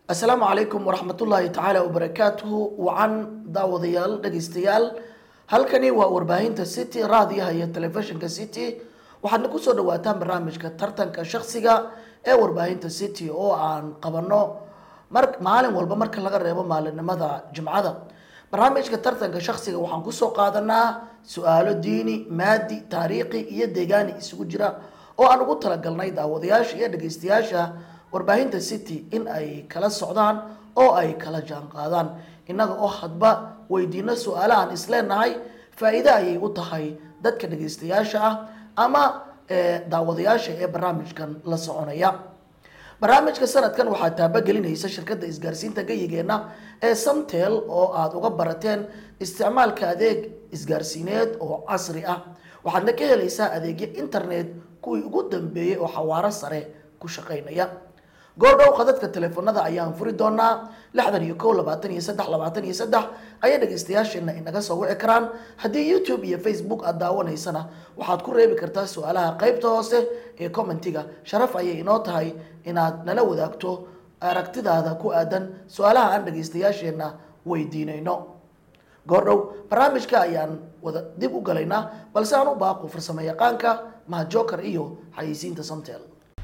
asalaamu calaykum waraxmatullaahi tacaala wabarakaatuhu wacan daawadayaal dhegaystayaal halkani waa warbaahinta city raadiyaha iyo telefishinka city waxaadna kusoo dhawaataan barnaamijka tartanka shaksiga ee warbaahinta city oo aan qabano mar maalin walba marka laga reebo maalinimada jimcada barnaamijka tartanka shaksiga waxaan kusoo qaadanaa su-aalo diini maadi taariikhi iyo deegaani isugu jira oo aan ugu talagalnay daawadayaasha iyo dhegaystayaasha warbaahinta city in ay kala socdaan oo ay kala jaan qaadaan innaga oo hadba weydiino su-aalahaan isleenahay faa-iide ayay u tahay dadka dhegaystayaasha ah ama daawadayaasha ee barnaamijkan la soconaya barnaamijka sanadkan waxaa taabagelinaysa shirkadda isgaarsiinta gayigeenna ee samtel oo aada uga barateen isticmaalka adeeg isgaarsiineed oo casri ah waxaadna ka helaysaa adeegyo internet kuwii ugu dambeeyey oo xawaaro sare ku shaqaynaya goordhow khadadka teleefonada ayaan furi doonaa lixdan iyo kow labaatan iyo saddex labaatan iyo saddex ayay dhegaystayaasheena inaga soo wici karaan haddii youtube iyo facebook aada daawanaysana waxaad ku reebi kartaa su-aalaha qeybta hoose ee commentiga sharaf ayay inoo tahay inaad nala wadaagto aragtidaada ku aadan su-aalaha aan dhegaystayaasheena weydiinayno goordhow barnaamijka ayaan wada dib u galaynaa balse aan u baaqo farsamo yaqaanka mahadjoker iyo xayeysiinta samtel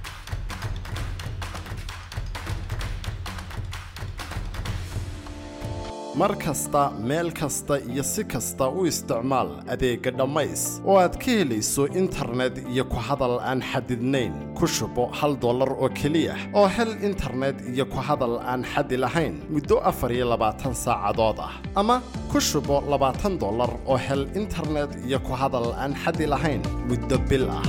mar kasta meel kasta iyo si kasta u isticmaal adeegga dhammays oo aad ka helayso internet iyo ku hadal aan xadidnayn ku shubo hal dollar oo keliya oo hel internet iyo ku hadal aan xadi lahayn muddo afar iyo labaatan saacadood ah ama ku shubo labaatan dollar oo hel internet iyo ku hadal aan xadi lahayn muddo bil ah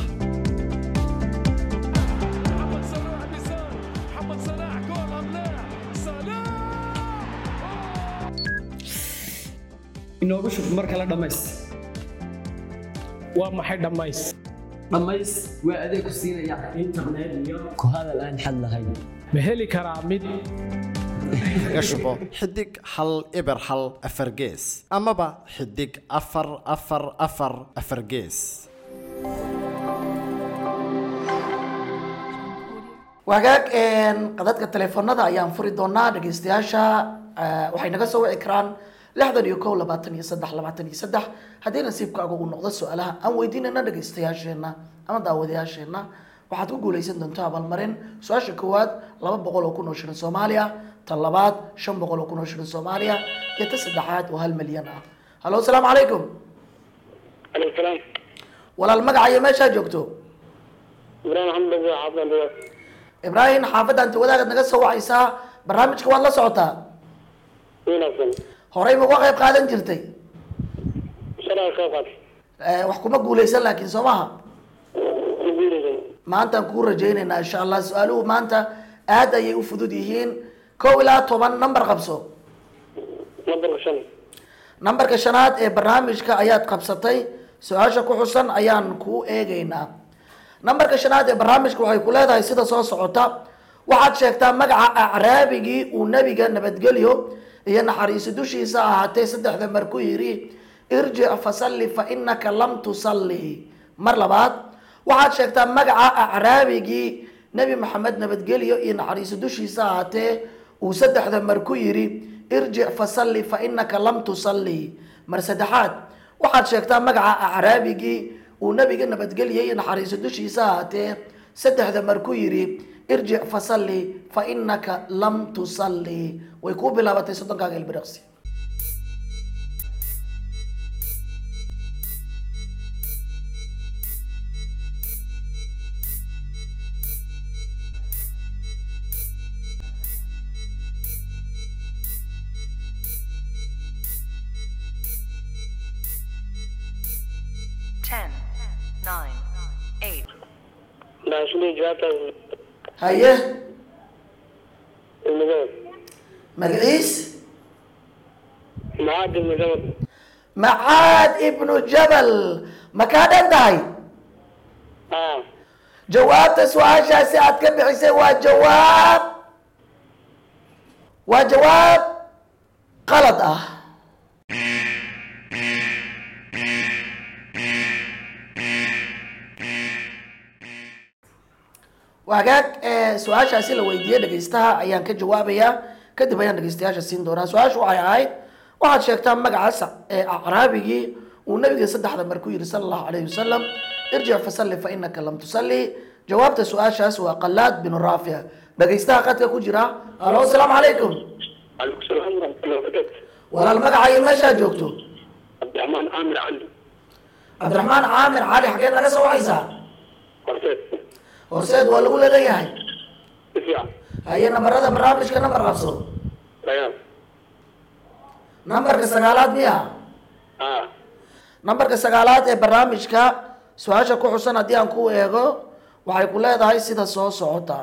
محمد صلاح بيسار محمد صلاح جول ام لا صلاح inoogu shub mar kale dhammays waa maxay dhammays dhammays waa adeeg ku siinaya internet iyo ku hadal aan xad lahayn ma heli karaa mid kaga shubo xidig hal eber hal afar gees amaba xidig afar afar afar afar gees wagaag qadadka teleefonada ayaan furi doonaa dhegaystayaasha eh, waxay naga soo wici karaan lixdan iyo kow labaatan iyo saddex labaatan iyo saddex haddii nasiibkaaga uu noqdo su-aalaha aan weydiinayna dhegaystayaasheena ama daawadayaasheena waxaad ku guuleysan doontaa abaalmarin su-aasha koowaad laba boqol oo kun oo shilin soomaaliya ta labaad shan boqol oo kun oo shilin soomaaliya iyo ta saddexaad oo hal milyan ah hallo asalaamu calaykum عليكم السلام walaal magaca iyo meeshaa joogto إبراهيم محمد أبو عبد الله ibraahim xaafadda anti wadaagaad naga soo wacaysaa barnaamijka waad la socotaa وين أصلا horey ma uga qayb qaadan jirtay شرع كوكب Eh, wax kuma guuleysan laakiin soo maha نقول لي maantaan kuu rajaynaynaa insha allah su-aaluhu maanta aad ayay u fudud yihiin kow ilaa toban number qabso نظر شن nambarka shanaad ee barnaamijka ayaad qabsatay su-aasha ku xusan ayaan kuu eegaynaa nambarka shanaad ee barnaamijka waxay ku leedahay sida soo socota waxaad sheegtaa magaca acraabigii uu nebiga nabadgelyo iyo naxariisi dushiisa ahaatee saddexda mar ku yidhi irjic fasalli fa inaka lam tusalli mar labaad waxaad sheegtaa magaca acraabigii nebi maxamed nabadgelyo iyo naxariisi dushiisa ahaatee uu saddexda mar ku yidhi irjic fasalli fa inaka lam tusalli mar saddexaad waxaad sheegtaa magaca acraabigii uu nebiga nabadgelye iyo naxariiso dushiisa ahaatee saddexda mar ku yidhi irjic fasalli fa inaka lam tusalli way kuu bilaabatay soddonkaaga ilbiriqsi Ten, nine, eight, لا شو اللي جوابته haye المجاوب magaciis معاد المجاوب macaad ibnu jabal ma kaa dhan tahay آه jawaabta su-aashaasi aad ka bixisay waa jawaab waa jawaab qalad ah wagaag ee su-aashaasi la weydiiyey dhegaystaha ayaan ka jawaabayaa kadib ayaan dhegaystayaasha siin doonaa su-aashu waxay ahayd waxaad sheegtaa magaca sac ee acraabigii uu nabiga saddexda mar ku yidhi sala allahu calayhi wasalam irjic fasalli fa inaka lam tusalli jawaabta su-aashaas waa qalaad binu raafic dhegaystaha qadka ku jira alo asalaamu calaykum عليكم السلام ورحمة الله وبركاته walaal magaca iyo meeshaa joogto عبد الرحمن عامر علي cabdiraxmaan caamir cali xageed naga soo wacaysaa قرصيت horseed waa lagu leeyahay دفاع haye nambarada barnaamijka nambar qabso ريان nambarka sagaalaad miya اه nambarka sagaalaad ee barnaamijka su-aasha ku xusan haddii aan ku eego waxay ku leedahay sida soo socota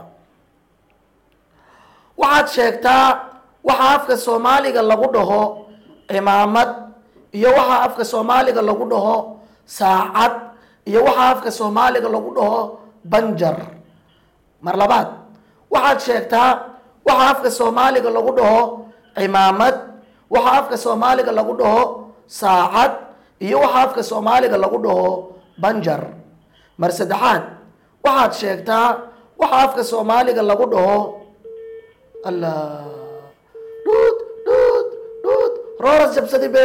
waxaad sheegtaa waxa afka soomaaliga lagu dhaho cimaamad iyo waxa afka soomaaliga lagu dhaho saacad iyo waxa afka soomaaliga lagu dhaho banjar mar labaad waxaad sheegtaa waxa afka soomaaliga lagu dhaho cimaamad waxa afka soomaaliga lagu dhaho saacad iyo waxa afka soomaaliga lagu dhaho banjar mar saddexaad waxaad sheegtaa waxa afka soomaaliga lagu dhaho allah dhuud dhuud dhuud rooras jabsadi be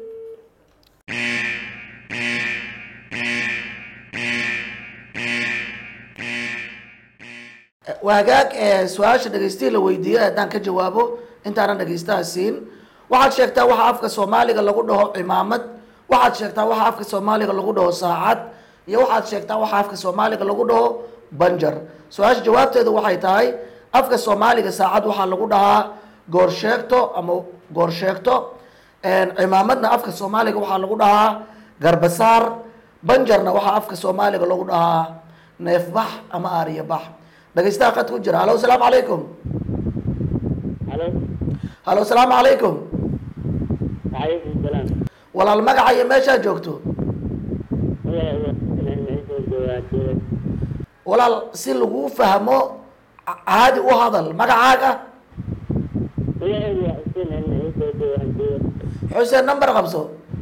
waagaag ee su-aasha dhagaystihii la weydiiyey haddaan ka jawaabo intaanan dhagaystaha siin waxaad sheegtaa waxa afka soomaaliga lagu dhaho cimaamad waxaad sheegtaa waxa afka soomaaliga lagu dhaho saacad iyo waxaad sheegtaa waxa afka soomaaliga lagu dhaho banjar su-aasha jawaabteedu waxay tahay afka soomaaliga saacad waxaa lagu dhahaa goorsheegto ama goorsheegto cimaamadna afka soomaaliga waxaa lagu dhahaa garbasaar banjarna waxaa afka soomaaliga lagu dhahaa neefbax ama aariyabax dhagaystaha qadka ku jira halo asalaamu calaykum الو halo asalaamu calaykum وعليكم السلام walaal magaca iyo meeshaa joogto walaal si lagu fahmo ca- caadi u hadal magacaaga xuseen number qabso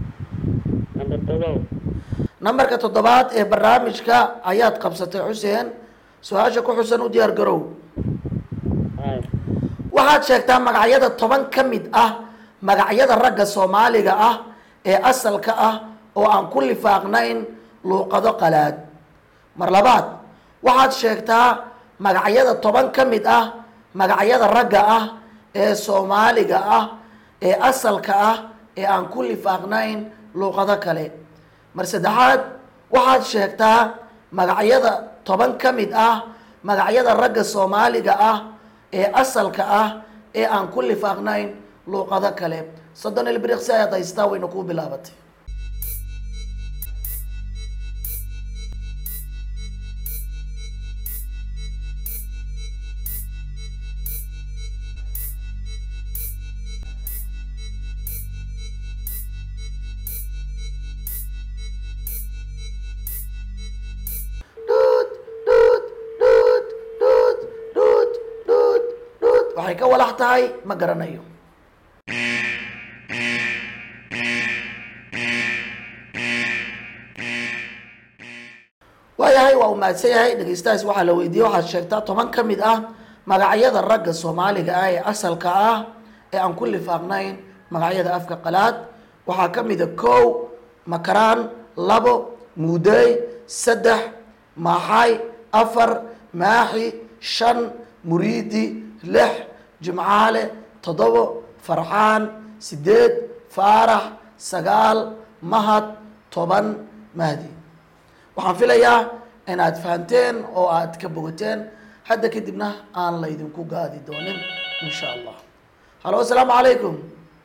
nambarka toddobaad ee barnaamijka ayaad qabsatay xuseen su-aasha ku xusan u diyaar garow waxaad sheegtaa magacyada toban ka mid ah magacyada ragga soomaaliga ah ee asalka ah oo aan ku lifaaqnayn luuqado qalaad mar labaad waxaad sheegtaa magacyada toban ka mid ah magacyada ragga ah ee soomaaliga ah ee asalka ah ee aan ku lifaaqnayn luuqado kale mar saddexaad waxaad sheegtaa magacyada toban ka mid ah magacyada ragga soomaaliga ah ee asalka ah ee aan ku lifaaqnayn luuqado kale soddon ilbiriqsi ayaad haystaa wayna kuu bilaabatay Dhuut, dhuut, dhuut, dhuut, dhuut, dhuut, dhuut. waxay ka walax tahay ma garanayo waayahay waa uu mahadsan yahay dhegeystahaas waxaa la weydiiyey waxaad sheegtaa toban ka mid ah magacyada ragga soomaaliga ah ee asalka ah ee aan ku lifaaqnayn magacyada afka qalaad waxaa ka mida kow makaraan labo muudey saddex maaxay afar maaxi shan muriidi lix jimcaale toddobo farxaan sideed faarax sagaal mahad toban mahdi waxaan filayaa inaad fahanteen oo aad ka bogateen hadda kadibna aan laydinku gaadi doonin insha allah halo asalaamu calaykum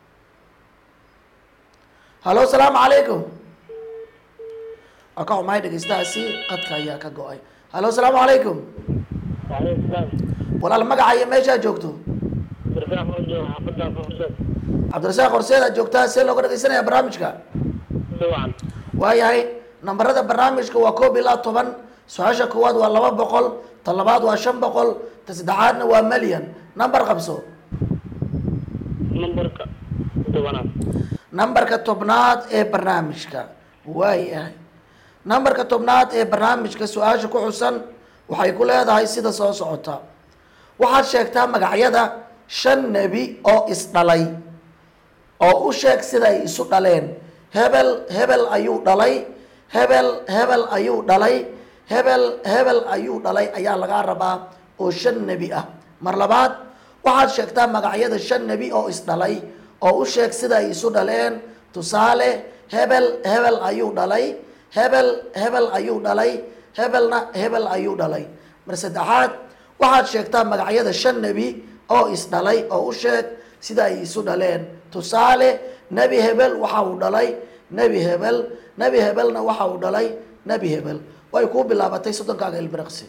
halo asalaamu calaykum waa ka xumahay dhegeystahaasi qadka ayaa ka go-ay halo asalaamu calaykum وعليكم السلام walaal magaca iyo meeshaa joogto برفاع موجود حفظنا في حسين cabdirasaaq horseed aad joogtaa see looga dhegeysanaya barnaamijka طبعا waayahay nambarada barnaamijka waa koob ilaa toban su-aasha koowaad waa laba boqol ta labaad waa shan boqol ta saddexaadna waa malyan nambar qabso نمبرك طبعا nambarka tobnaad ee barnaamijka waayahay nambarka tobnaad ee barnaamijka su-aasha ku xusan waxay ku leedahay sida soo socota waxaad sheegtaa magacyada shan nebi oo isdhalay oo u sheeg sida ay isu dhaleen hebel hebel ayuu dhalay hebel hebel ayuu dhalay hebel hebel ayuu dhalay ayaa lagaa rabaa oo shan nebi ah mar labaad waxaad sheegtaa magacyada shan nebi oo isdhalay oo u sheeg sida ay isu dhaleen tusaale hebel hebel ayuu dhalay hebel hebel ayuu dhalay hebelna hebel ayuu dhalay mar saddexaad waxaad sheegtaa magacyada shan nebi oo isdhalay oo u sheeg sida ay isu dhaleen tusaale nebi hebel waxa uu dhalay nebi hebel nebi hebelna waxa uu dhalay nebi hebel way kuu bilaabatay soddonkaaga ilbiriqsi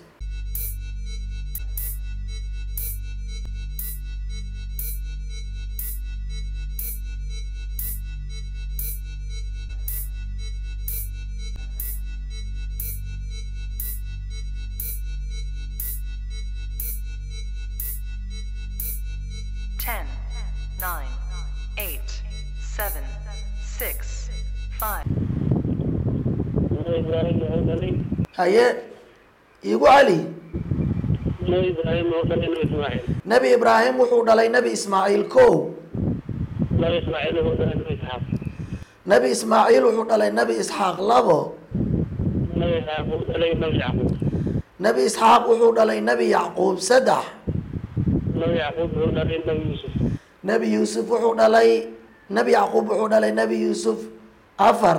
Ten, nine, eight, seven, six, five. nabi ibraahim wuxuu dhalay haye iigu celi nabi ibraahim wuxuu dhalay nabi ismaaciil nebi ibraahim wuxuu dhalay nebi ismaaciil kow nabi ismaaciil wuxuu dhalay nabi isxaaq nebi ismaaciil wuxuu dhalay nebi isxaaq labo nabi isxaaq wuxuu dhalay nabi yacquub nebi isxaaq wuxuu dhalay nebi yacquub saddex nabi yacquub wuxuu dhalay nabi yuusuf nebi yuusuf wuxuu dhalay nebi yacquub wuxuu dhalay nebi yuusuf afar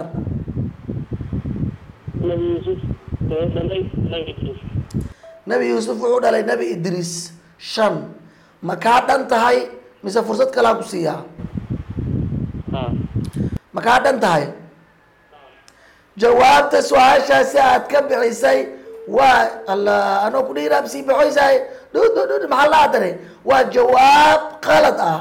nabi yuusuf wuxuu dhalay nabi idriis nebi yuusuf wuxuu dhalay nebi idriis shan ma kaa dhan tahay mise fursad kalaa ku siiyaa ha ma kaa dhan tahay jawaabta su-aashaasi aad ka bixisay waa alla anoo ku dhiiraab sii baxoysahay dhud dhud dhud maxaa la adare waa jawaab qalad ah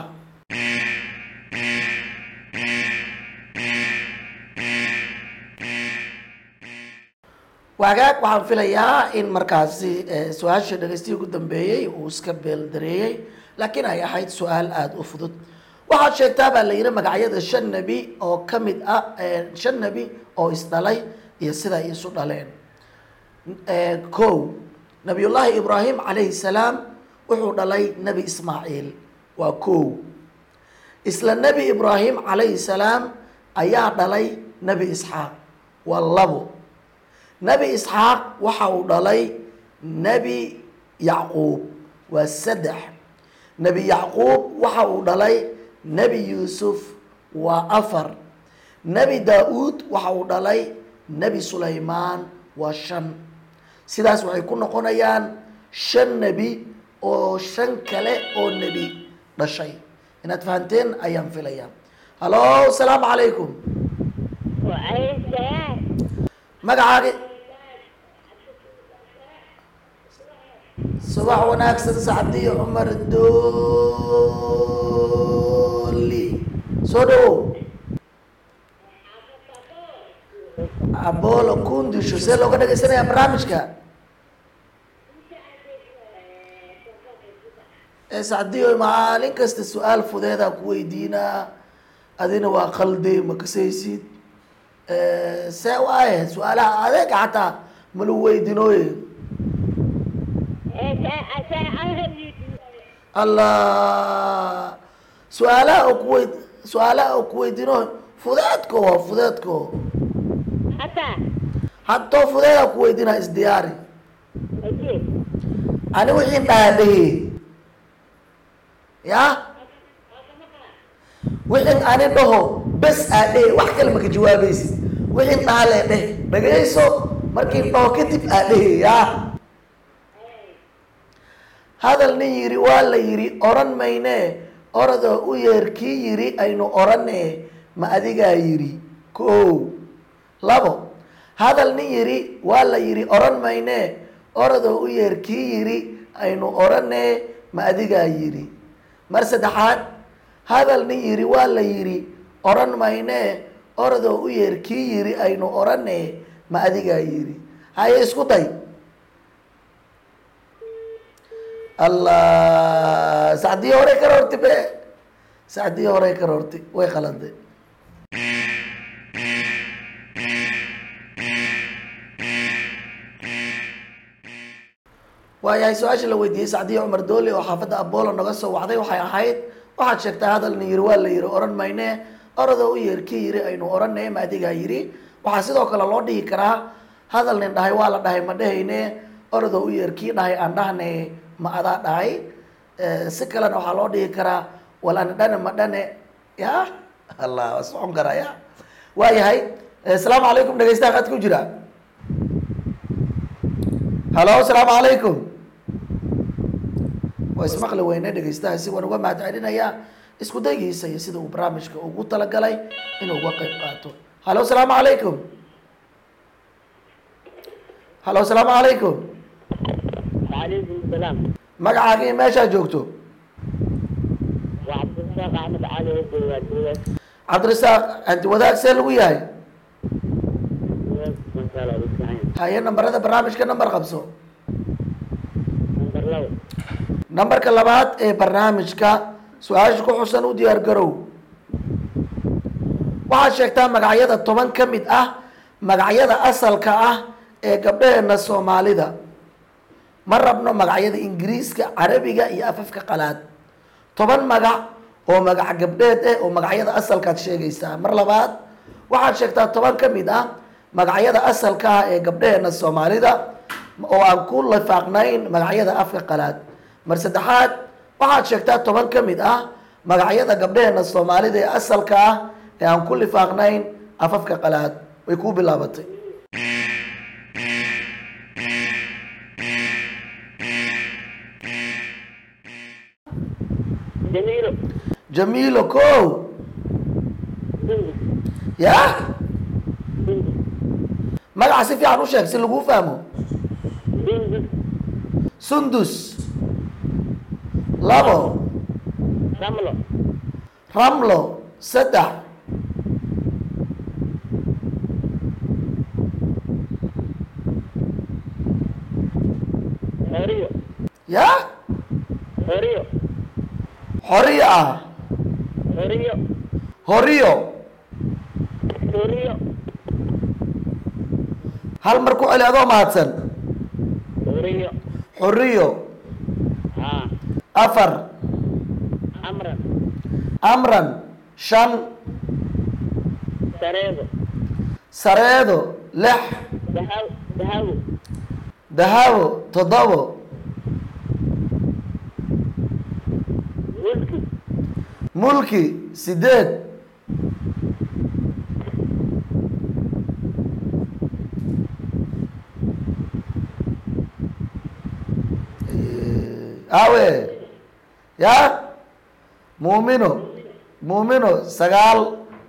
waagaag waxaan filayaa in markaasi eh, su-aasha dhegeystihi ugu dambeeyey uu iska beeldareeyey laakiin ay ahayd su-aal aada u fudud waxaad sheegtaa baa la yidhi magacyada shan nebi oo ka mid ah eh, shan nebi oo isdhalay iyo sida ay isu dhaleen Eh, kow nabiyullaahi ibraahim calayhi salaam wuxuu dhalay nebi ismaaciil waa kow isla nebi ibraahim calayhi salaam ayaa dhalay nebi isxaaq waa labo nebi isxaaq waxa uu dhalay nebi yacquub waa saddex nebi yacquub waxa uu dhalay nebi yuusuf waa afar nebi daa-uud waxa uu dhalay nebi sulaymaan waa shan sidaas waxay ku noqonayaan shan nebi oo shan kale oo nebi dhashay inaad fahanteen ayaan filayaa hallo asalaamu calaykum magacaaga subax wanaagsan sacdiyo cumar dooli soo dhawow abolo kundisho see looga dhagaysanayaa barnaamijka ee sacdiyo maalin kasta su-aal fudeedaa ku weydiinaa adina waa qalde ma kasaysid see waaye su-aalaha adeega xataa malu weydinooye allah su-aalaha oo kuwey su-aalaha oo kuweydino fudeedko waa fudeedko haddoo fudeeda kuweydinaa isdiyaari ani wixiin dhaadhahe ya wixin ani dhaho bes aa dhehe wax kale maka jawaabaysid wixin dhahalee dheh dhagayso markiin dhaho kadib aa dhehe ya hadal nin yiri waa la yiri oran mayne oradoo u yeer kii yiri aynu orane ma adigaa yiri ko labo hadal nin yiri waa la yiri oran mayne oradoo u yeer kii yiri aynu orane ma adigaa yiri mar saddexaad hadal nin yiri waa la yiri oran mayne oradoo u yeer kii yiri aynu orane ma adigaa yiri haye isku day allah sacdii horey ka roorti be sacdii horey ka roorti way qalade waayahay su-aasha la weydiiyey sacdiya cumar dooli oo xaafadda abolo naga soo wacday waxay ahayd waxaad sheegtaa hadal nin yiri waa la yiri oran mayne orodoo u yeer ki yiri aynu oranay ma adigaa yiri waxaa sidoo kale loo dhihi karaa hadal nin dhahay waa la dhahay ma dhehayne orodoo u yeer kii dhahay aan dhahnay ma adaa dhahay Eh, si kalena waxaa loo dhihi karaa walaan dhane ma dhane ya allah waa socon karaa ya waayahay Eh, asalaamu calaykum dhegeystaha qad ku jira halo asalaamu calaykum waa ismaqli weyne dhegeystaha si waan uga mahad celinayaa isku daygiisa iyo sida uu barnaamijka ugu talagalay inuu uga qayb qaato halo asalaamu calaykum halo asalaamu calaykum وعليكم السلام magacaaga iyo meeshaa joogto وعبد الرزاق احمد علي الجواد cabdirasaaq anti wadaag see lagu yahay ما شاء الله بالسعين haye nambarada barnaamijka nambar qabso نمبر لو nambarka labaad ee barnaamijka su-aasha ku xusan u diyaar garow waxaad sheegtaa magacyada toban ka mid ah magacyada asalka ah ee gabdhaheena soomaalida ma rabno magacyada ingiriiska carabiga iyo afafka qalaad toban magac oo magac gabdheed eh oo magacyada asalkaad sheegaysaa mar labaad waxaad sheegtaa toban ka mid ah magacyada asalka ah ee gabdhaheena soomaalida oo aan ku lifaaqnayn magacyada afka qalaad mar saddexaad waxaad sheegtaa toban ka mid ah magacyada gabdhaheena soomaalida ee asalka ah ee aan ku lifaaqnayn afafka qalaad way kuu bilaabatay جميل jamiilo kow سندس ya سندس magaca si fiican u sheeg si laguu fahmo سندس sundus labo رملة ramlo saddex هوريو ya هوريو xoriyo ah هوريو horiyo هوريو hal mar ku celi adoo mahadsan هوريو xoriyo ها afar عمرا amran shan سريدو sareedo lix دهاو دهاو dahabo toddobo ملكي mulki sideed awe ya muumino muumino sagaal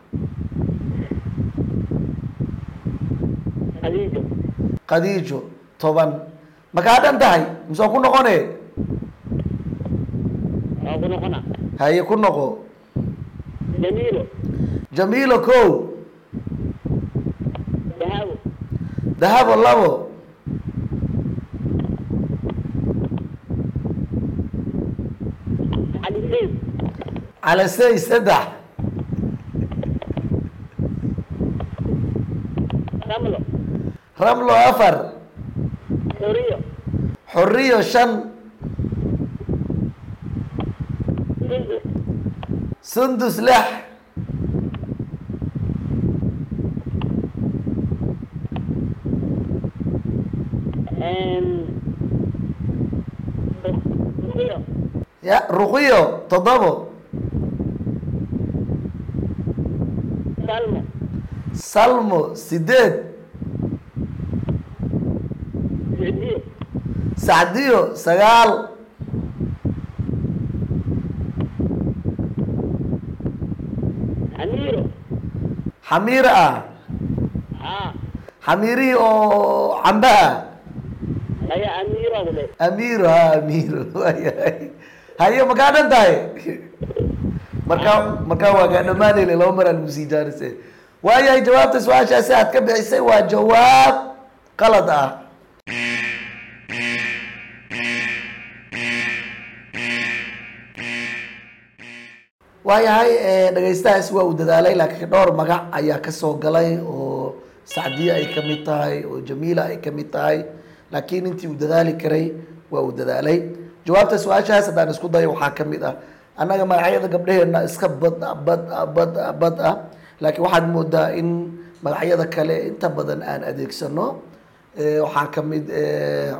خديجة khadiijo toban ma kaa dhan tahay mise waa ku noqone أبو نقنا haye ku noqo جميل jamiilo kow دهاو dahabo labo علي سيد calasey saddex رملة ramlo afar هوريو xoriyo shan سندس sundus lix and هوريو ya ruqiyo toddobo سلمى salmo sideed سعدية sacdiyo sagaal أميرو xamiir ah ها xamiirihii oo cambe ah هي أميرة ولا amiiro ha amiiro waayahay haye ma kaa dhan tahay markaa markaa waa kaa dhamaanayla laba maraa lagu sii jaarise waayahay jawaabta su-aashaasi aad ka bixisay waa jawaab qalad ah waayahay dhegaystahaasi waa uu dadaalay laakiin dhowr magac ayaa kasoo galay oo sacdiye ay kamid tahay oo jamiila ay kamid tahay laakiin intii uu dadaali karay waa uu dadaalay jawaabta su-aashahaas haddaan isku dayo waxaa ka mid ah annaga magacyada gabdhaheena iska bad ah bad ah bad ah bad ah laakiin waxaad moodaa in magacyada kale inta badan aan adeegsano Eh, waxaa ka mid eh,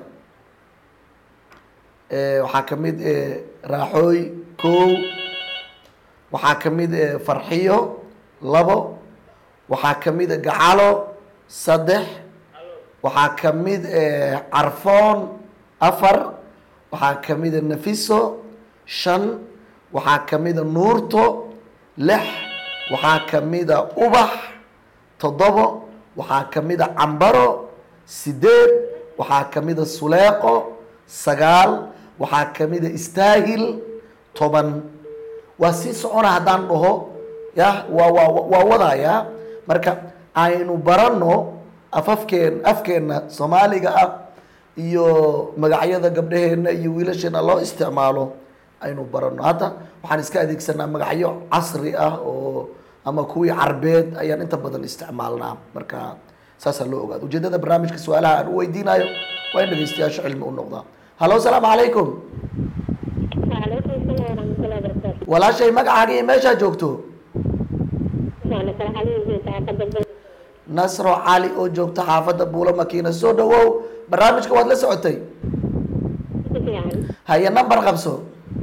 eh, waxaa ka mid eh, raaxooy kow waxaa ka mid eh, farxiyo labo waxaa ka mid eh, gacalo saddex waxaa ka mid eh, carfoon afar waxaa ka mid eh, nafiso shan waxaa ka mid eh, nuurto lix waxaa ka mid eh, ubax toddobo waxaa ka mid a cambaro sideed waxaa ka mid a suleeqo sagaal waxaa ka mid a istaahil toban waa sii socona haddaan dhaho ya waa waa waa wadayaa marka aynu baranno afafkeen afkeenna soomaaliga ah iyo magacyada gabdhaheena iyo wiilasheena loo isticmaalo aynu baranno hadda waxaan iska adeegsanaa magacyo casri ah oo ama kuwii carbeed ayaan inta badan isticmaalnaa marka saasaa loo ogaada ujeedada barnaamijka su-aalaha aan u weydiinayo waa in dhegeystayaasha cilmi u noqdaa hallo asalaamu calaykum وعليكم السلام ورحمة الله وبركاته walaashay magacaaga iyo meeshaa joogto وأنا كان حالي زي تعقد nasro cali oo joogta xaafadda buulo makiina soo dhawow barnaamijka waad la socotay يعني haye number qabso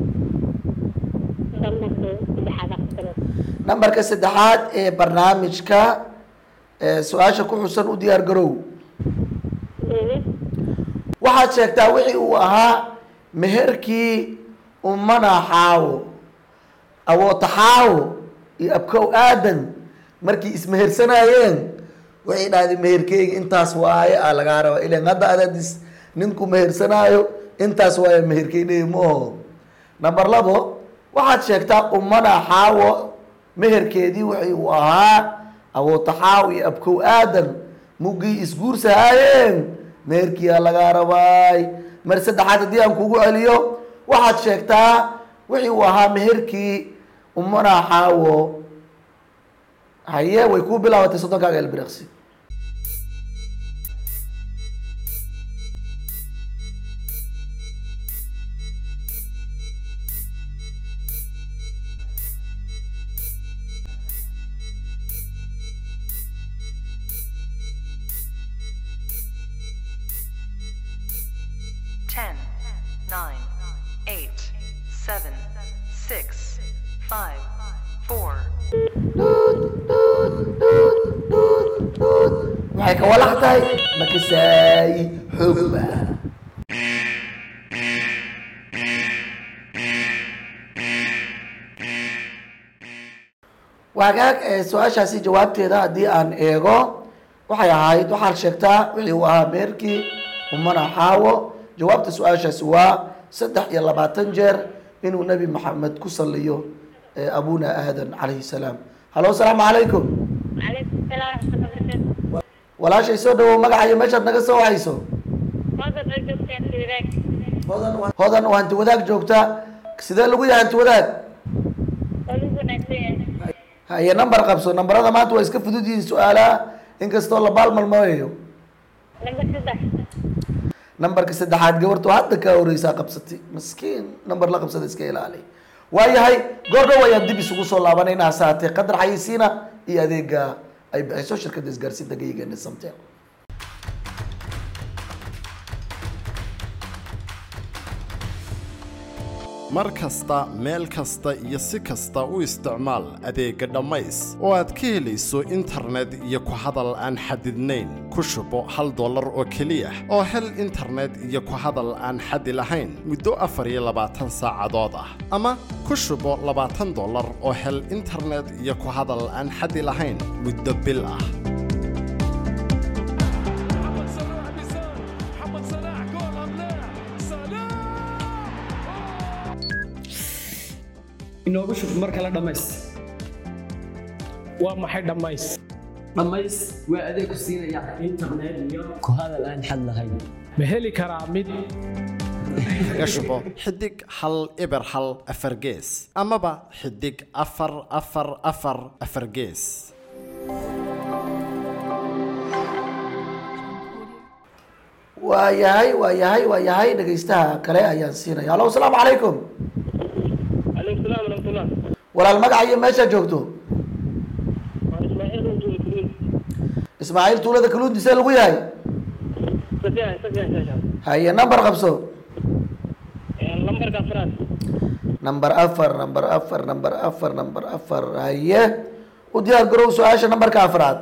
ضمنك بحاجة أكثر nambarka saddexaad ee barnaamijka ee su-aasha ku xusan u diyaar garow إيه waxaad sheegtaa wixii uu ahaa meherkii umana xaawo awootaxaawo iyo abkow aadan markii ismehersanaayeen waxay dhahdeen meherkeyga intaas waaye aa lagaa rabaa ilan hadda adadis ninku mehersanaayo intaas waaye meherkeyney mooho number labo waxaad sheegtaa umana xaawo meherkeedii wixii uu ahaa awootaxaawo iyo abkow aadan muggii isguursahaayeen meherkiyaa lagaa rabaay mar saddexaad haddii aan kugu celiyo waxaad sheegtaa wixii uu ahaa meherkii umana xaawo haye way kuu bilaabatay soddonkaaga elbiriqsi Ten, nine, eight, seven, six, five, four, waxay ka walax tahay makasaay xoogba waagaag ee su-aashaasi jawaabteeda haddii aan eego waxay ahayd waxaad sheegtaa wixii uu ahaa meerkii umana xaawo jawaabta su-aashaasi waa saddex iyo labaatan jeer inuu nebi maxamed ku saliyo ee abuna aadan calayhi salaam hallo asalaamu calaykum وعليكم السلام ورحمة الله وبركاته walaashay soo dhawow magaca iyo meeshaad naga soo wahayso ماذا رجل كان في ذاك hodan oo hanti wadaag joogta sidee lagu yahay hanti wadaag قلوب ناسية haye number qabso nambarada maanta waa iska fudud yihiin su-aalaha inkastoo la baalmalmooyayo لما تفتح nambarka saddexaad gabartu hadda kaa horeysaa qabsatay maskiin nambar la qabsada iska ilaali waayahay goordhow ayaan dib isugu soo laabanayna hase haatee qadar xayisiina iyo adeega ay bixiso shirkadda isgaarsiinta geyigeena samtel mar kasta meel kasta iyo si kasta u isticmaal adeegga dhammays oo aad ka helayso internet iyo ku hadal aan xadidnayn ku shubo hal dollar oo keliya oo hel internet iyo ku hadal aan xadi lahayn muddo afar iyo labaatan saacadood ah ama ku shubo labaatan dollar oo hel internet iyo ku hadal aan xadi lahayn muddo bil ah محمد صلاح بيسار محمد صلاح جول ام لا صلاح inoogu shub mar kale dhammays waa maxay dhammays dhammays waa adeeg ku siinaya internet iyo ku hadal aan xad lahayn ma heli karaa mid kaga shubo xidig hal eber hal afar gees amaba xidig afar afar afar afar gees waa yahay waa yahay waa yahay dhegaystaha kale ayaan siinaya allo asalaamu calaykum عليكم السلام ورحمة الله walaal magaca iyo meeshaa joogto وأنا إسماعيل وجود كلين ismaaciil tuulada kaluundi see lagu yahay سفيان سفيان سفيان haye number qabso لمبر كفرات number afar number afar number afar number afar haye u diyaar garow su-aasha numberka afraad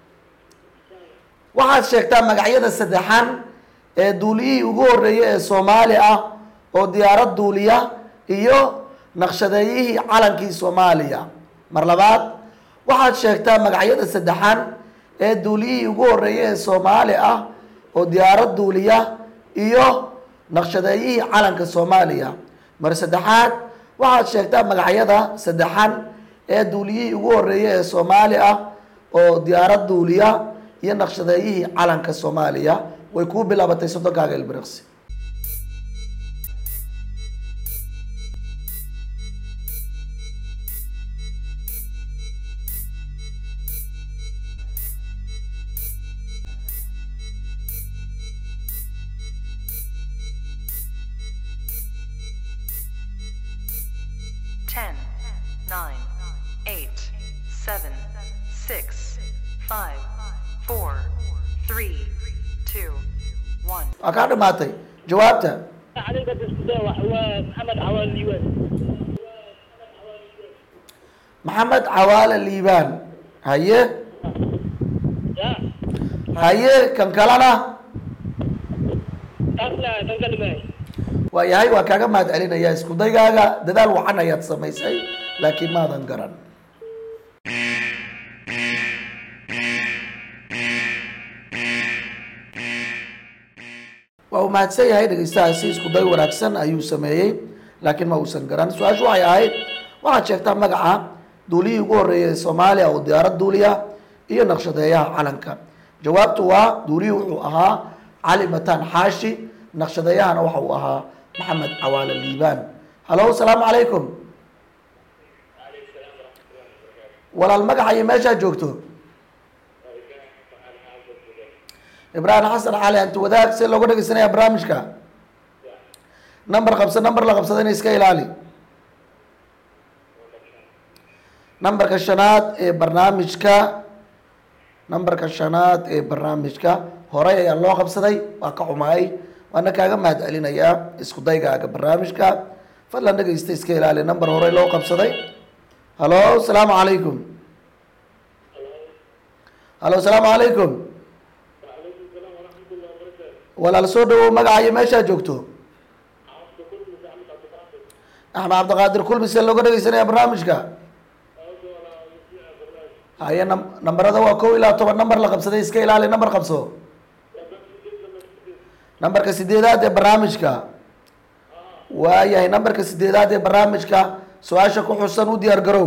waxaad sheegtaa magacyada saddexan ee duuliyihii ugu horreeyay ee soomaali ah oo diyaarad duuliya iyo naqshadeeyihii calankii soomaaliya mar labaad waxaad sheegtaa magacyada saddexan ee duuliyihii ugu horreeyay ee soomaali ah oo diyaarad duuliya iyo naqshadeeyihii calanka soomaaliya mar saddexaad waxaad sheegtaa magacyada saddexan ee duuliyihii ugu horreeyay ee soomaali ah oo diyaarad duuliya iyo naqshadeeyihii calanka soomaaliya way kuu bilaabatay soddonkaaga ilbiriqsi Ten, nine, eight, seven, six, five, four, three, two, one. waa kaa dhamaatay jawaabta عليك الاستداء ومحمد عوال اليوان maxamed cawaale liibaan haye يا haye kan kalena أصلا تنقل معي waa yahay waa kaaga mahad celinaya isku daygaaga dadaal wacan ayaad samaysay laakiin maadan garan waa uu mahadsan yahay dhegeystahaasi isku day wanaagsan ayuu sameeyey laakiin ma uusan garan su-aashu waxay ahayd waxaad sheegtaa magaca duuliyihii ugu horreeyay ee soomaaliya oo diyaarad duuliya iyo naqshadeeyaha calanka jawaabtu waa duuliyii wuxuu ahaa cali mataan xaashi naqshadeeyahana waxa uu ahaa maxamed cawaale liibaan halo asalaamu calaykum walaal magaca iyo meeshaa joogto ibraahim xasan cali anti wadaag see looga dhegeysanaya barnaamijka number qabsa number la qabsadana iska ilaali numberka shanaad ee barnaamijka numberka shanaad ee barnaamijka horey ayaa loo qabsaday waa ka xumaay waana kaaga mahad celinayaa isku daygaaga barnaamijka fadlan dhegeysta iska ilaali number horey loo qabsaday halo asalaamu calaykum halo asalaamu calaykum walaal soo dhawow magaca iyo meeshaa joogto axmed cabdiqaadir kulmise looga dhegeysanaya barnaamijka haye nam- nambarada waa kow ilaa toban number la qabsaday iska ilaali number qabso nambarka sideedaad ee barnaamijka waayahay nambarka sideedaad ee barnaamijka su-aasha ku xusan u diyaar garow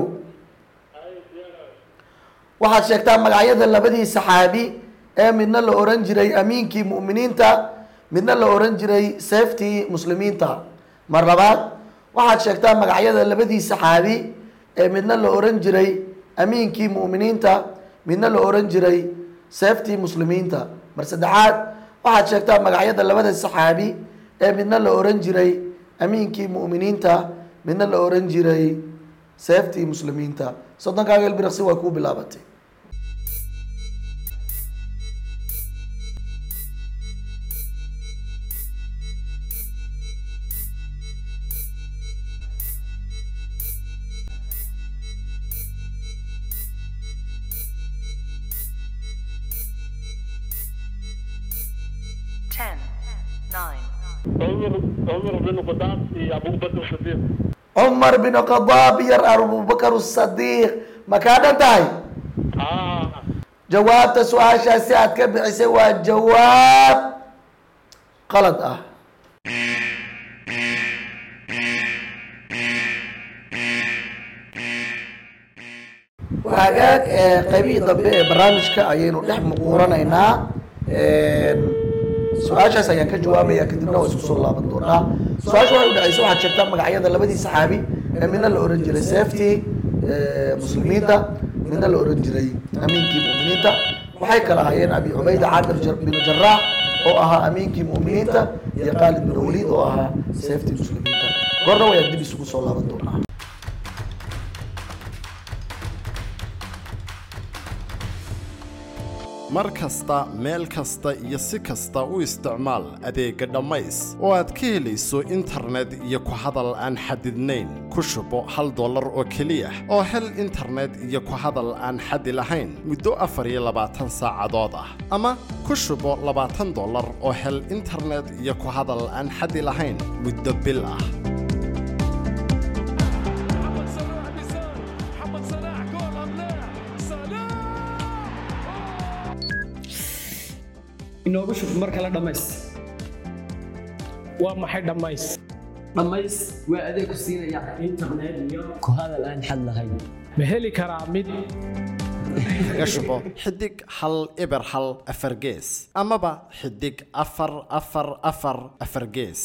waxaad sheegtaa magacyada labadii saxaabi ee midna la oran jiray amiinkii mu'miniinta midna la oran jiray seeftii muslimiinta mar labaad waxaad sheegtaa magacyada labadii saxaabi ee midna la oran jiray amiinkii mu'miniinta midna la oran jiray seeftii muslimiinta mar saddexaad waxaad sheegtaa magacyada labada saxaabi ee midna la oran jiray amiinkii mu'miniinta midna la oran jiray seeftii muslimiinta soddonkaaga ilbiriqsi waa kuu bilaabatay Ten, nine, عمر عمر بن الخطاب يا ابو بكر الصديق cumar bin khadaab yar abubakar sadiiq ma kaa dhan tahay اه jawaabta su-aashaasi aad ka bixisay waa jawaab qalad ah hagaag ee qaybihii dambe ee barnaamijka ayaynu dhex muquuranaynaa su-aashaas ayaan ka jawaabaya kadibna waa isku soo laaban doonaa su-aasha waxay u dhacaysa waxaad sheegtaa magacyada labadii saxaabi ee midna la oran jiray safety muslimiinta midna la oran jiray amiinkii mu'miniinta waxay kala ahaayeen abi cubayda caamir jar- bin jaraax oo ahaa amiinkii mu'miniinta iyo khaalid bin waliid oo ahaa seeftii muslimiinta goorna wayaan dib isugu soo laaban doonaa mar kasta meel kasta iyo si kasta u isticmaal adeegga dhammays oo aad ka helayso internet iyo ku hadal aan xadidnayn ku shubo hal dollar oo keliya oo hel internet iyo ku hadal aan xadi lahayn muddo afar iyo labaatan saacadood ah ama ku shubo labaatan dollar oo hel internet iyo ku hadal aan xadi lahayn muddo bil ah محمد صلاح بيسار محمد صلاح جول ام لا صلاح inoogu shub mar kale dhammays waa maxay dhammays dhammays waa adeeg ku siinaya internet iyo ku hadal aan xad lahayn ma heli karaa mid kaga shubo xidig hal eber hal afar gees amaba xidig afar afar afar afar gees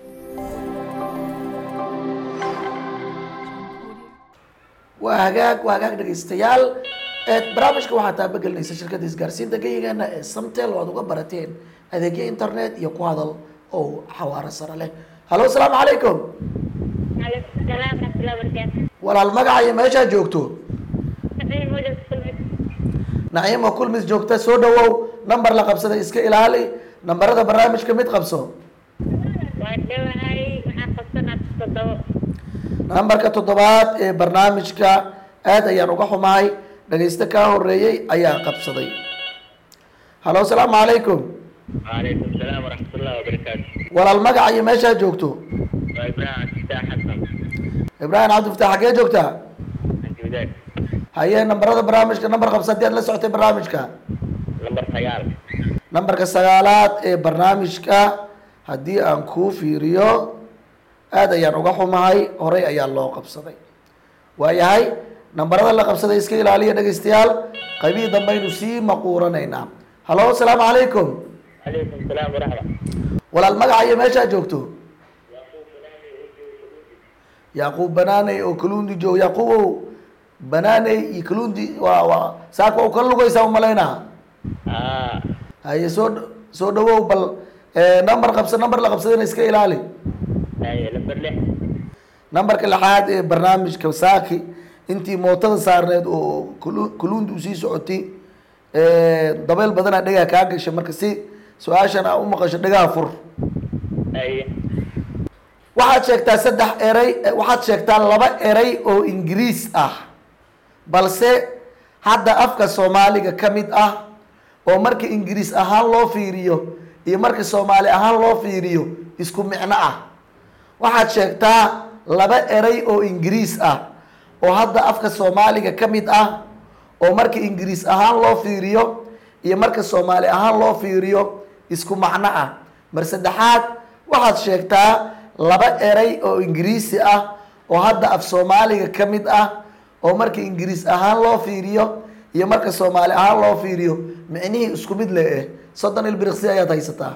waa hagaag waa hagaag dhegaystayaal ee barnaamijka waxaa taabagelinaysa shirkadda isgaarsiinta geyigeena ee samtel oo aad uga barateen adeegyo internet iyo ku hadal oo xawaaro sare leh hallo asalaamu calaykum عليكم السلام ورحمة الله وبركاته walaal magaca iyo meeshaa joogto نعيم وجه السلمي naciimo kulmis joogta soo dhawow nambar la qabsada iska ilaali nambarada barnaamijka mid qabso وأدوهاي waxaan qabsanaa toddobo nambarka toddobaad ee barnaamijka aad ayaan uga xumahay dhagaysto kaa horeeyey ayaa qabsaday hallo asalaamu calaykum وعليكم السلام ورحمة الله وبركاته walaal magaca iyo meeshaa joogto وإبراهيم فتاح حسن ibraahim cabdifataax xagee joogtaa عند وداك haye nambarada barnaamijka nambar qabsa haddii aad la socotay barnaamijka نمبر خيال nambarka sagaalaad ee barnaamijka haddii aan kuu fiiriyo aad ayaan uga xumahay horey ayaa loo qabsaday waayahay nambarada la qabsaday iska ilaaliya dhegaystayaal qaybihii dambaynu sii maquuranaynaa hallo asalaamu calaykum عليكم السلام ورحمة walaal magaca iyo meeshaa joogto yacquub banaaney oo kaluundi joog yacquubow banaaney iyo kaluundi waa waa saaka waa u kala lugaysaa umalaynaa آه haye soo dh- soo dhawow bal eh, number qabsa number la qabsadana iska ilaali هاي نمبر لح nambarka lixaad ee barnaamijka saaki intii mootada saarneed oo kulu- kuluundi usii socotay eh, dabeyl badanaa dhegaa kaa gashay marka si su-aashan aa u maqasho dhegaha fur هاي waxaad sheegtaa saddex eray eh, waxaad sheegtaa laba eray oo ingiriis ah balse hadda afka soomaaliga ka mid ah oo marka ingiriis ahaan loo fiiriyo iyo marka soomaali ahaan loo fiiriyo isku micno ah waxaad sheegtaa laba eray oo ingiriis ah oo hadda afka soomaaliga ka mid ah oo marka ingiriis ahaan loo fiiriyo iyo marka soomaali ahaan loo fiiriyo isku macno ah mar saddexaad waxaad sheegtaa laba eray oo ingiriisi ah oo hadda af soomaaliga ka mid ah oo marka ingiriis ahaan loo fiiriyo iyo marka soomaali ahaan loo fiiriyo micnihii isku mid le eh soddon ilbiriqsi ayaad haysataa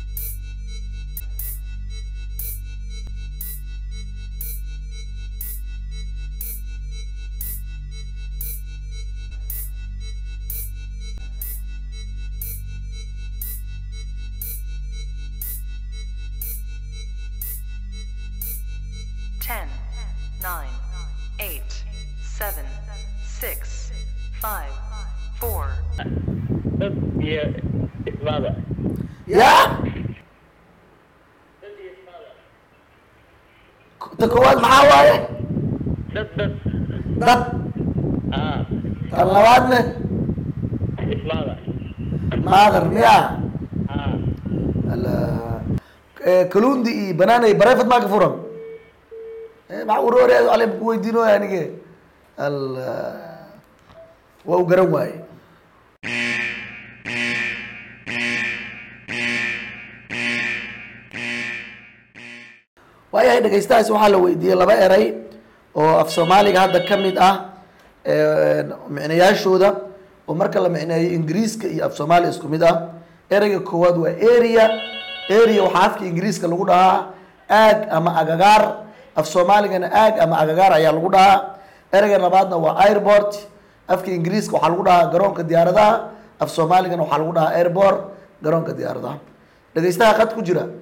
Ten, nine, eight, seven, six, five, four, ضد هي إسماعيل ya ta koowaad maxaa waaye ضد ضد dad آه tan labaadne إسماعيل maadar miya آه Ala- eh, kaluundi iyo banaanay bareefad maa ka furan Eh, maxaa uroore ale ku weydiinooya anige alla waa u garan waaye waayahay dhegaystahaas waxaa la weydiiyey laba eray oo af soomaaliga hadda ka mid ah eh, micnayaashooda oo marka la micneeyo ingiriiska iyo af soomaaliya isku mid ah ereyga koowaad waa area area waxaa afka ingiriiska lagu dhahaa aag ama agagaar af soomaaligana aag ama agagaar ayaa lagu dhahaa ereyga labaadna waa airport afka ingiriiska waxaa lagu dhahaa garoonka diyaaradaha af soomaaligana waxaa lagu dhahaa airport garoonka diyaaradaha dhegeystaha qad ku jira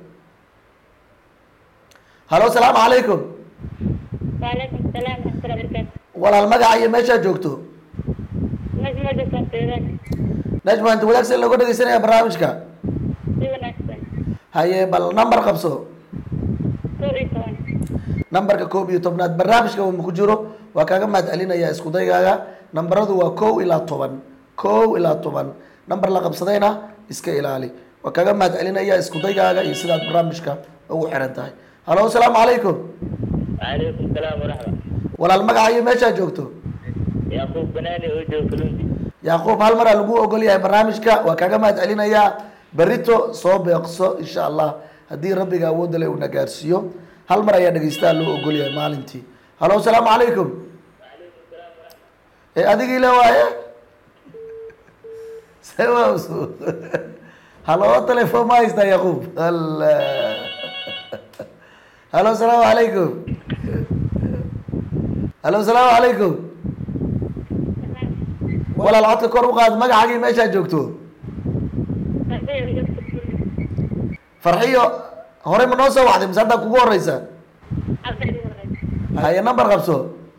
halo asalaamu calaykum وعليكم السلام ورحمة الله وبركاته walaal magaca iyo meeshaa joogto نجمة جسر سيدان najma inta wadaagsan looga dhegeysanaya barnaamijka سيدان أحسن haye bal number qabso سوري طبعا nambarka koob iyo tobnaad barnaamijka uu ku jiro waa kaaga mahad celinaya isku daygaaga nambaradu waa kow ilaa toban kow ilaa toban nambar la qabsadayna iska ilaali waa kaaga mahad celinaya isku daygaaga iyo sidaad barnaamijka ugu xiran tahay halo asalaamu calaykum وعليكم السلام ورحمة walaal magaca iyo meeshaa joogto يعقوب بناني وجو كلوندي yacquub hal maraa lagu ogol yahay barnaamijka waa kaaga mahad celinayaa berito soo beeqso insha allah haddii rabbiga awoodda le uuna gaarsiiyo hal mar ayaa dhegeystaha loo ogol yahay maalintii halo asalaamu calaykum ee adigii le waaye sewaus halo telefoon ma haystaa yacquub alla halo asalaamu calaykum halo asalaamu calaykum walaal codka kor u qaad magacaagii meeshaa joogto farxiyo horey ma noo soo waxday mise haddaa kugu horeysa haye number qabso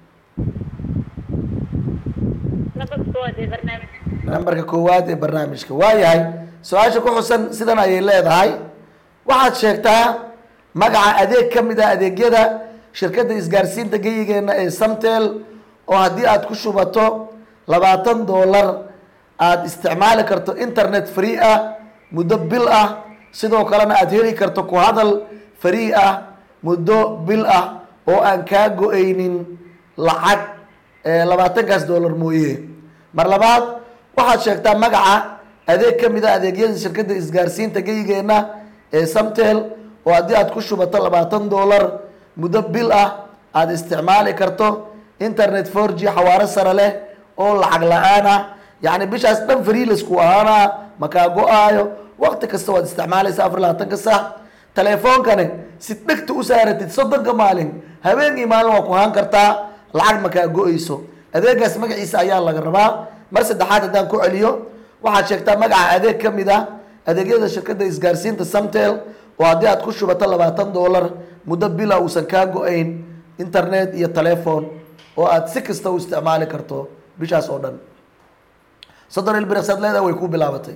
nambarka koowaad ee barnaamijka waayahay su-aasha ku xusan sidan ayay leedahay waxaad sheegtaa magaca adeeg ka mid ah adeegyada shirkadda isgaarsiinta geyigeena ee samtel oo haddii aad ku shubato labaatan dollar aada isticmaali karto internet free ah muddo bil ah sidoo kalena aada heli karto ku hadal free ah muddo bil ah oo aan kaa go-aynin lacag ee labaatankaas dollar mooye mar labaad waxaad sheegtaa magaca adeeg ka mid a adeegyada shirkadda isgaarsiinta geyigeena ee samtel oo haddii aad ku shubato labaatan dollar muddo bil ah aada isticmaali karto internet four g xawaaro sare leh oo lacag la-aan ah yacni bishaas dhan freelasku ahaana makaa go-aayo waqti kasta waad isticmaalaysa afar labaatanka saac teleefoonkani si dhegta u saaratid soddonka maalin habeenkii maalin waa ku haan kartaa lacag makaa go-eyso adeegaas magaciisa ayaa laga rabaa mar saddexaad haddaan ku celiyo waxaad sheegtaa magaca adeeg ka mid ah adeegyada shirkadda isgaarsiinta samtel oo haddii aad ku shubato labaatan dollar muddo bila uusan kaa go-ayn internet iyo telephone oo aad si kasta u isticmaali karto bishaas oo dhan soddon ilbiriqsaad leedahay way ku bilaabatay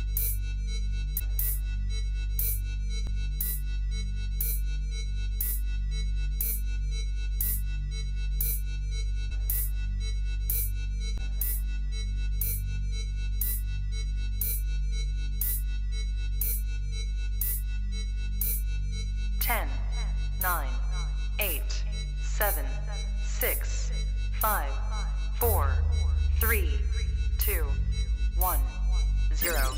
Ten, nine, eight, seven, six, five, four, three, two, one, zero.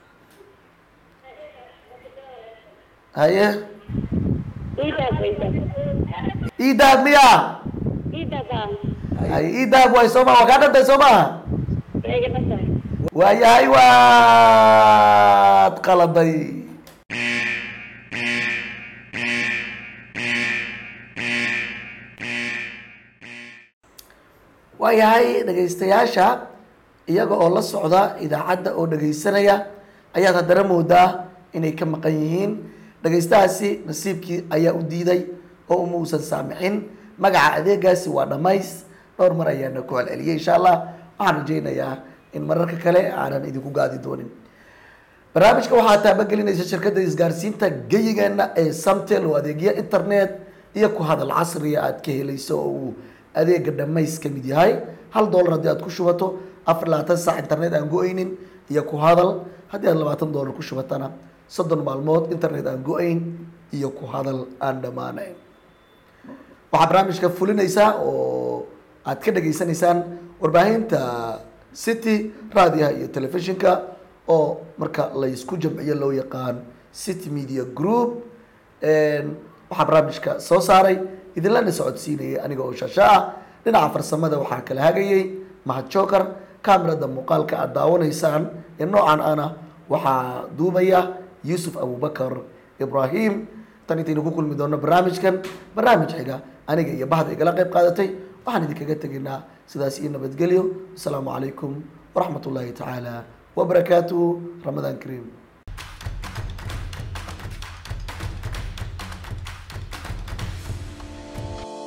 haye إيدك وإيدك iidaab miya إيدك haye iidaab way soo ma waa kaa dhantay soo maha إيجا مثلا waayahay waad qaladay waayahay dhegaystayaasha iyaga oo la socda idaacadda oo dhegaysanaya ayaad haddana moodaa inay ka maqan yihiin dhegaystahaasi nasiibkii ayaa u diiday oo uma uusan saamixin magaca adeegaasi waa dhammays dhowr mar ayaana ku celceliyay insha allah waxaan rajaynayaa in mararka kale aanan idinku gaadi doonin barnaamijka waxaa taabagelinaysa shirkadda isgaarsiinta geyigeena ee samtel oo adeegyo internet iyo ku hadal casriya aad ka helayso oo uu adeega dhamays ka mid yahay hal dollar haddii aad ku shubato afar labaatan saac internet aan go-aynin iyo ku hadal haddii aad labaatan dollar ku shubatana soddon maalmood internet aan go-ayn iyo ku hadal aan dhammaanayn waxaa barnaamijka fulinaysaa oo aad ka dhageysanaysaan warbaahinta city raadiyaha iyo telefishinka oo marka laysku jamciyo loo yaqaan city media group waxaa barnaamijka soo saaray idinlana socodsiinayay aniga oo shasha ah dhinaca farsamada waxaa kala hagayay mahad joker kamerada muuqaalka aad daawanaysaan ee noocan ana waxaa duubaya yuusuf abubakar ibrahim tan intaynu ku kulmi doono barnaamijkan barnaamij xiga aniga iyo bahda igala qayb qaadatay waxaan idinkaga tegaynaa sidaas iyo nabadgelyo asalaamu calaykum waraxmat ullaahi tacaala wabarakaatuhu ramadaan kariim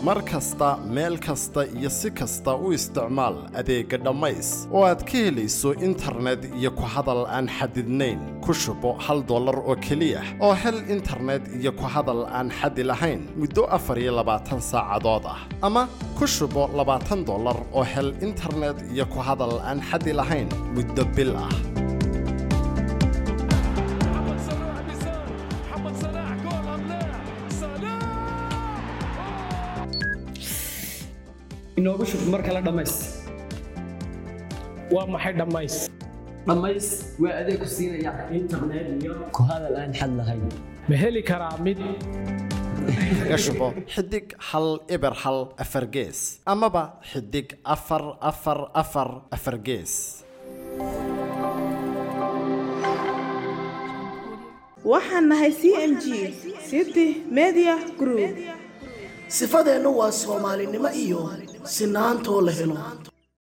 mar kasta meel kasta iyo si kasta u isticmaal adeegga dhammays oo aad ka helayso internet iyo ku hadal aan xadidnayn ku shubo hal dollar oo keliya oo hel internet iyo ku hadal aan xadi lahayn muddo afar iyo labaatan saacadood ah ama ku shubo labaatan dollar oo hel internet iyo ku hadal aan xadi lahayn muddo bil ah محمد صلاح بيسار محمد صلاح جول ام لا صلاح inoogu shub mar kale dhammays waa maxay dhammays dhammays waa adeeg ku siinaya internet iyo ku hadal aan xad lahayn ma heli karaa mid kaga shubo xidig hal eber hal afar gees amaba xidig afar afar afar afar gees waxaan nahay c m g city media group sifadeennu waa soomaalinimo iyo sinaantoo la helo